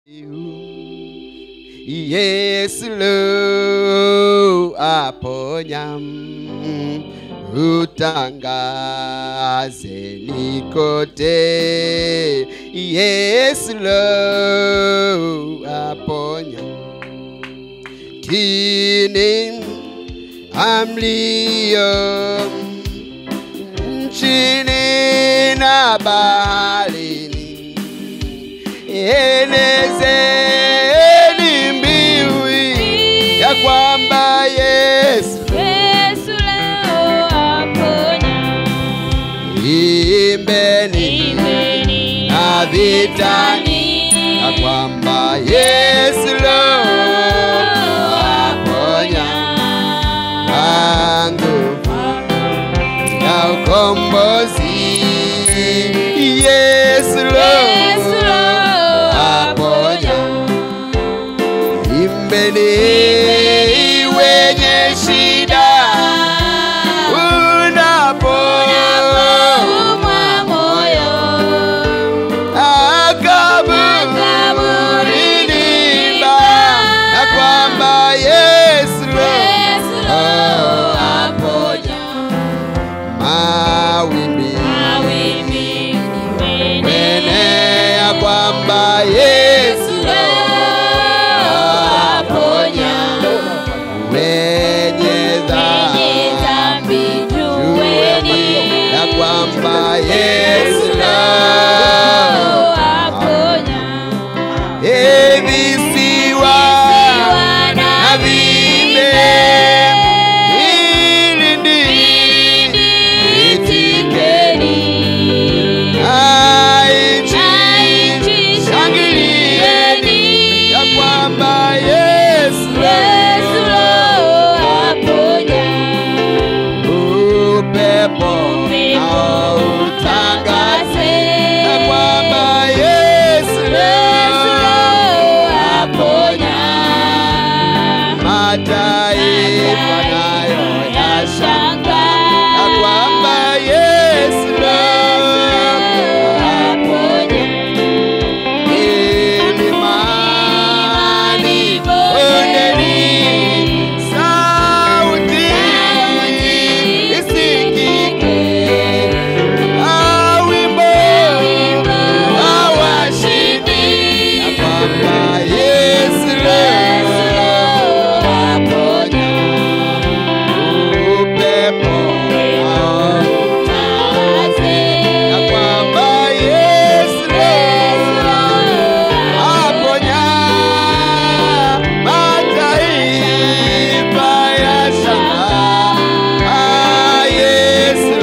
Yesu lo aponya, utangazeni kote. Yesu lo aponya, kini amlio nchini na baharini, enezeni mbiu ya kwamba Yesu Yesu leo aponya. imbeni Imbeni na vitani ya kwamba Yesu lo aponya kwa nguvu ya ukombozi. Yesu lo Yesu leo aponya imbeni wenye shida unapoumwa moyo akaburini ba na kwamba Yesu lo Yesu leo aponya. mawimbi Mawimbi wene wene ya kwamba Yesu lo aponya. wenye Wenye dhambi dhambi jueni ya kwamba Yesu lo aponya. Evisiwa na vimbe ili ndiitikeni aichi shangilieni ya kwamba Yesu upepo nao utangaze ya kwamba Yesu aponya mataifa nayo yashanga ya kwamba Yesu aponya milimani bondeni sauti isikike awimbo awashindi ya kwamba Yesu aponya upepo ya kwamba Yesu aponya mataifa ya shanga Ah, Yesu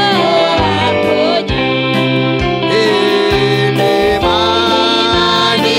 milimani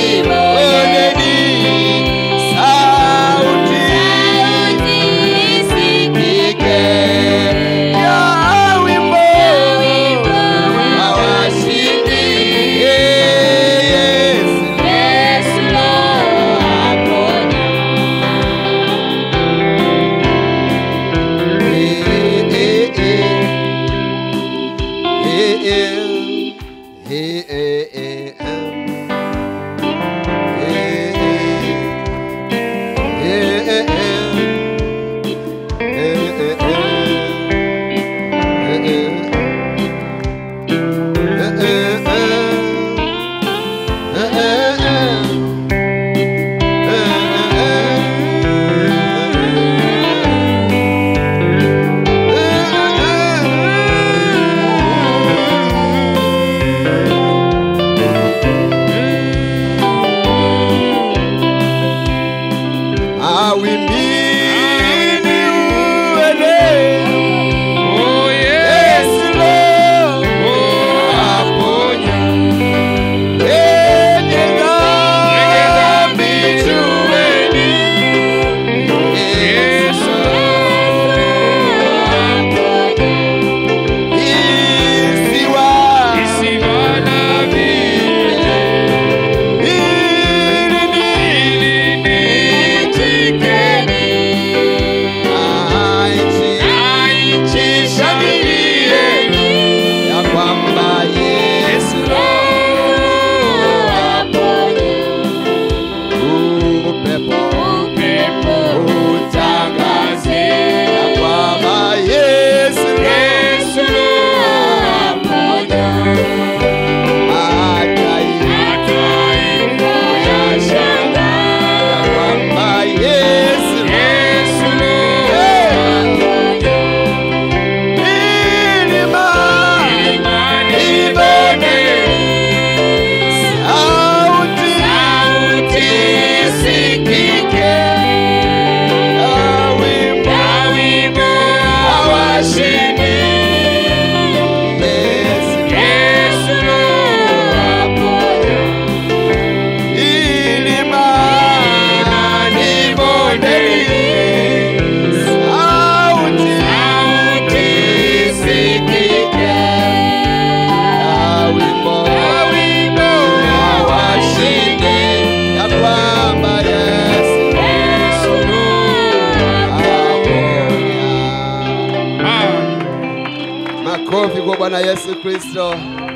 Makofi kwa Bwana Yesu Kristo.